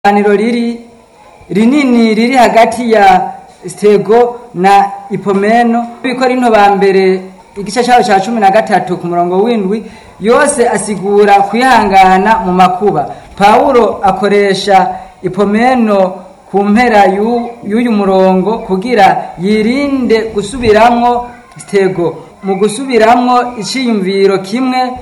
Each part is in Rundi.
itaniro riri rinini riri hagati ya stego na ipomeno bikorinto ba mbere igice cyaho cya cumi na gatatu ku murongo w'indwi yose asigura kwihangana mu makuba pawulo akoresha ipomeno ku mpera y'u- y'uyu murongo kugira yirinde gusubiramwo stego mu gusubiramwo iciyumviro kimwe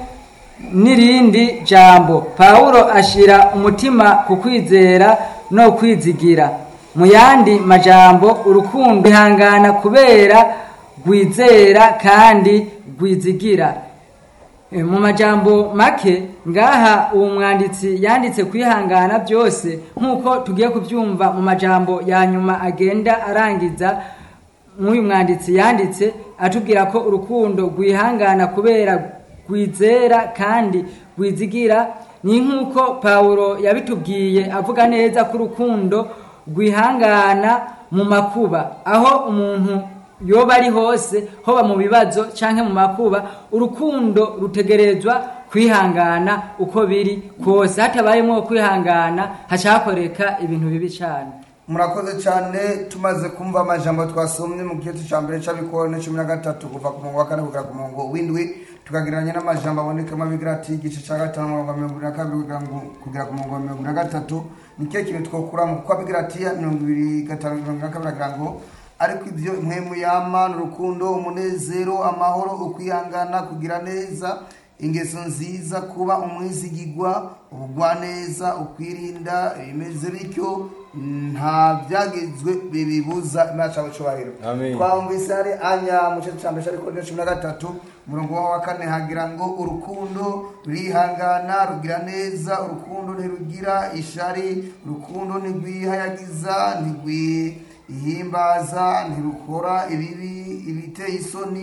n'irindi jambo pawulo ashira umutima ku kwizera no kwizigira mu yandi majambo urukundo ihangana kubera rwizera kandi rwizigira E, mu majambo make ngaha uwo mwanditsi yanditse kwihangana byose nk'uko tugiye kubyumva mu majambo ya nyuma agenda arangiza nk'uyu mwanditsi yanditse atubwira ko urukundo rwihangana kubera rwizera kandi rwizigira ni nk'uko pawulo yabitubwiye avuga neza ko urukundo rwihangana mu makuba aho umuntu yoba ari hose hoba mu bibazo canke mu makuba urukundo rutegerezwa kwihangana uko biri kose hatabayemo kwihangana hacakoreka ibintu bibi cane murakoze cyane tumaze kumva amajambo twasomye mu gihe cya mbere cy'abikorane cumi na gatatu kuva ku murongo wa kane kugera ku murongo w'indwi tukagereranya n'amajambo abonekamo abigira ati igice cya gatanu umurongo wa mirongo ibiri na kabiri kugera ngo- kugera ku murongo wa mirongo ibiri na gatatu ni kihe kintu twokuramo kuko abigira ati mirongo ibiri gatanu mirongo ibiri na kabiri agira ngo ariko ibyo mwemu yama ni urukundo umunezero amahoro ukwihangana kugira neza ingeso nziza kuba umwizigigwa ubugwaneza ukwirinda bimeze bityo nta byagezwe bibibuza imana cyangwa icyubahiro Amen. twumvise hari anya mu gice cya mbere ariko cumi na gatatu umurongo wa kane hagira ngo urukundo rurihangana rugira neza urukundo ntirugira ishari urukundo ntirwihayagiza ntirwihimbaza ntirukora ibibi ibiteye isoni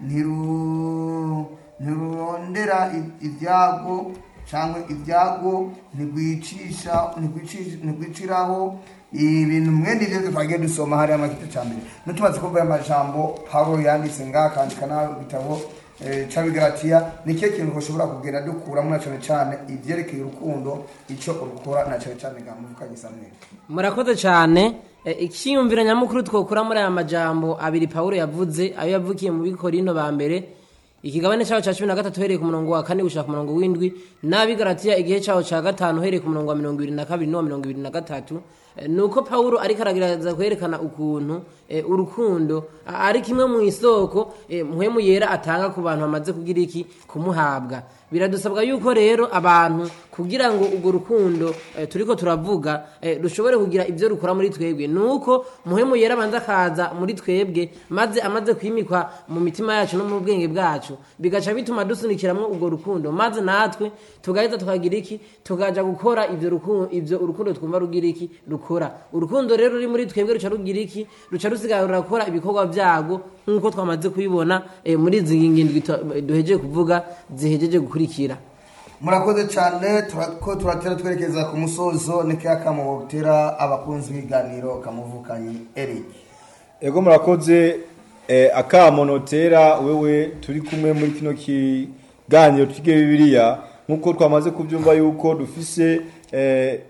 ntiru ntirurondera i- ibyago cyangwa ibyago ntirwicisha ntirwici- ntirwiciraho ibintu mwene ibyo twagiye dusoma hariya amakete cya mbere nutumaze kumva aya majambo pawulo yanditse ngaha akandika n'ibitabo cy'abigaratiya ni cyo kintu ushobora kugenda dukuramo na cyane cyane ibyerekeye urukundo icyo urukora na cyane cyane nga muvukanye samweli murakoze cyane E, icyiyumviro nyamukuru twokura muri aya majambo abiri pawulo yavuze ayo yavukiye mu bikorino ba mbere ikigabane cyaho cya cumi na gatatu uhereye ku murongo wa kane gushaka ku murongo w'indwi n'abigaratiya igihe cyaho cya gatanu uhereye ku murongo wa mirongo ibiri na kabiri n'uwa mirongo ibiri na gatatu E, ni uko pawulo ariko aragerageza kwerekana ukuntu e, urukundo a- ari kimwe mu isoko e, mpwemu yera atanga ku bantu bamaze kugira iki kumuhabwa biradusabwa yuko rero abantu kugira ngo urwo rukundo eh, turiko turavuga eh, rushobore kugira ibyo rukora muri twebwe nuko muhemu yera abanza akaza muri twebwe maze amaze kwimikwa mu mitima yacu no mu bwenge bwacu bigaca bituma dusunikiramwo urwo rukundo maze natwe tugaheza tukagira iki tukaja gukora ivyo rukundo ivyo urukundo twumva rugira iki rukora urukundo rero ruri muri twebwe ruca rugira iki ruca rusigarura gukora ibikorwa vyago nk'uko twamaze kubibona eh, muri izi ngindwi tu- duhejeje kuvuga zihejeje gukurikira murakoze cyane tura- ko turatera twerekeza ku musozo ni kaya kamo butera abakunzi b'ibiganiro kamuvukanye eric ego murakoze eh, akamo notera wewe turi kumwe muri kino kiganiro twige bibiliya nk'uko twamaze kubyumva yuko dufise eh,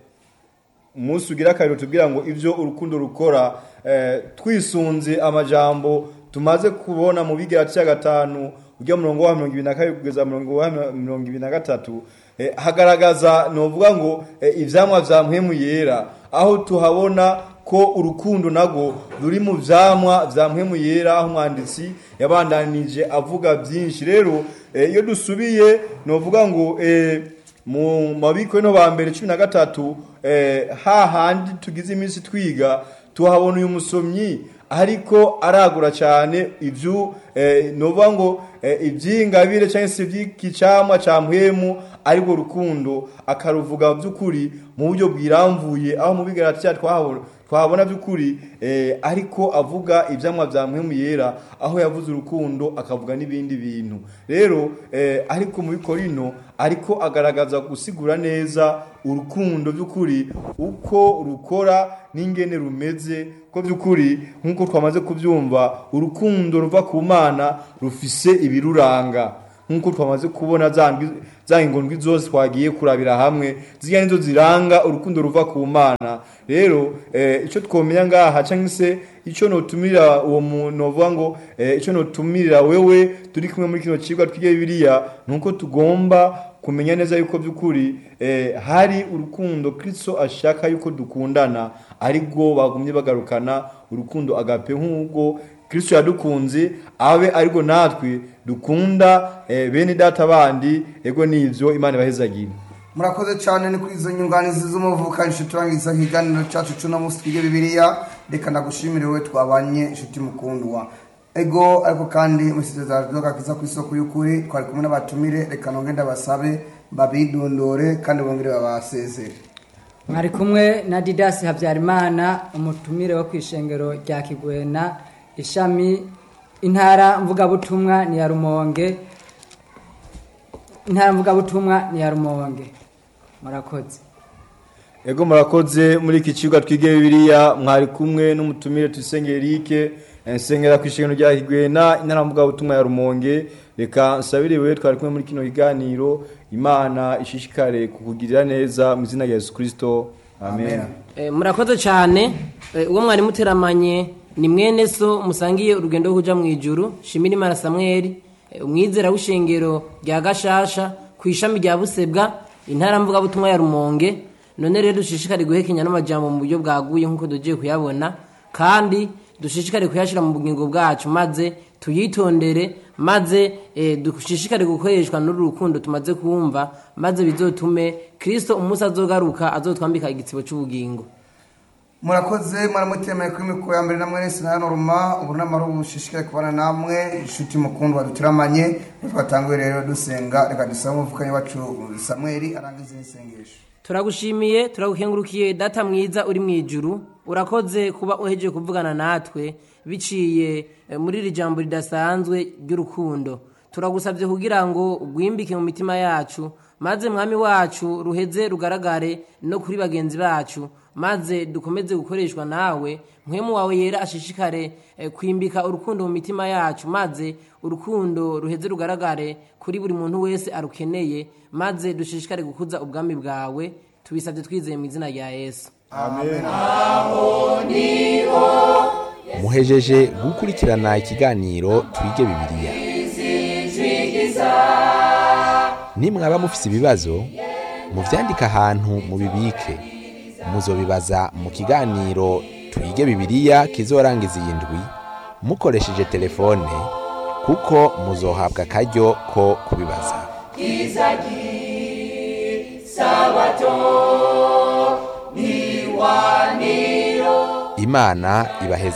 umunsi ugira akariro tubwira ngo ibyo urukundo rukora eh, twisunze amajambo tumaze kubona mu bigera cya gatanu ujya murongo wa mirongo ibiri na kabiri kugeza murongo wa mirongo ibiri na gatatu eh, hagaragaza novuga ngo eh, ivyamwa vya mpwemu yera aho tuhabona ko urukundo nago ruri mu vyamwa vya mpwemu yera aho umwanditsi yabandanije avuga byinshi rero eh, iyo dusubiye novuga ngo eh, mu mabiko no ba mbere cumi na gatatu eh, hahandi tugize iminsi twiga tuhabona uyu musomyi ariko aragura cyane ibyo eh, novuga ngo eh, iby'ingabire cyangwa se iby'ikicamwa cya mpwemu aribwo rukundo akaruvuga by'ukuri mu buryo bwiramvuye aho mu bigaragara twahabona twabona by'ukuri eh, ariko avuga ibyamwa bya mpwemu yera aho yavuze urukundo akavuga n'ibindi bintu rero eh, ariko mu bikorino ariko agaragaza gusigura neza urukundo by'ukuri uko rukora n'ingene rumeze ko by'ukuri nk'uko twamaze kubyumva urukundo ruva ku mana rufise ibiruranga nk'uko twamaze kubona za ndwi- za ingondwi zose twagiye kurabira hamwe ziriya nizo ziranga urukundo ruva ku mana rero eh, icyo twomenya ngaha cyangwa se icyo notumira uwo muntu uvuga ngo eh, icyo notumira wewe turi kumwe muri kino kigo twige bibiliya ni uko tugomba kumenya neza yuko by'ukuri eh, hari urukundo kristo ashaka yuko dukundana aribwo bagumye bagarukana urukundo agape nk'ubwo kristo yadukunze abe ariko natwe dukunda eh, bene data bandi ego nivyo imana ibahezagire murakoze cyane ni kuri izo nyunganizi z'umuvuka inshuti turangiza ikiganiro cyacu cy'uno munsi twige bibiliya reka nagushimire wowe twabanye inshuti mukundwa ego ariko kandi musizezano gakiza ku isoko y'ukuri twari kumwe n'abatumire reka nongere ndabasabe babidondore kandi bongere babasezere mwari kumwe na didasi habyarimana umutumire wo ku ishengero rya kigwena ishami intara mvugabutumwa ni ya rumonge intara mvugabutumwa ni ya rumonge murakoze ego murakoze muri iki kigo twige bibiliya mwari kumwe n'umutumire tuyisenge erike nsengera ku ishengero rya higwena intara butumwa ya rumonge reka nsabire wewe twari kumwe muri kino kiganiro imana ishishikare kukugirira neza mu izina rya yesu kirisito amen, Amen. Eh, murakoze cyane Eh, uwo mwari muteramanye ni mwene so musangiye urugendo rwo kuja mu ijuru shimira imana samweli eh, umwizera w'ishengero rya gashasha ku ishami rya busebwa intara mvugabutumwa ya rumonge none rero dushishikare guhekenya n'amajambo mu buryo bwaguye nk'uko tugiye kuyabona kandi dushishikare kuyashyira mu bugingo bwacu maze tuyitondere maze eh, dushishikare gukoreshwa n'uru rukundo tumaze kumva maze bizotume kristo umunsi azogaruka azotwambika igitsibo cy'ubugingo murakoze mwaramutemeye kuri mikoro ya mbere namwe nese na norma ubu n'amara ubushishikaye kubana namwe inshuti mukundwa duturamanye twatanguye rero dusenga reka dusabe umuvukanyi wacu samweli arangize n'isengesho turagushimiye turagukengurukiye data mwiza uri mu ijuru urakoze kuba uhejeje kuvugana natwe biciye eh, muri iri jambo ridasanzwe ry'urukundo turagusabye kugira ngo ugwimbike mu mitima yacu maze mwami wacu ruheze rugaragare no kuri bagenzi bacu maze dukomeze gukoreshwa nawe mpwemu wawe yera ashishikare eh, kwimbika urukundo mu mitima yacu maze urukundo ruheze rugaragare kuri buri muntu wese arukeneye maze dushishikare gukuza ubwami bwawe tubisabye twizeye mu izina rya yesu muhejeje gukurikirana ikiganiro twige bibiliya nimwaba mufise ibibazo muvyandike ahantu mubibike muzobibaza mu kiganiro twige bibiliya kizorangiza iyi ndwi mukoresheje telefone kuko muzohabwa akaryo ko kubibaza imana ibaheze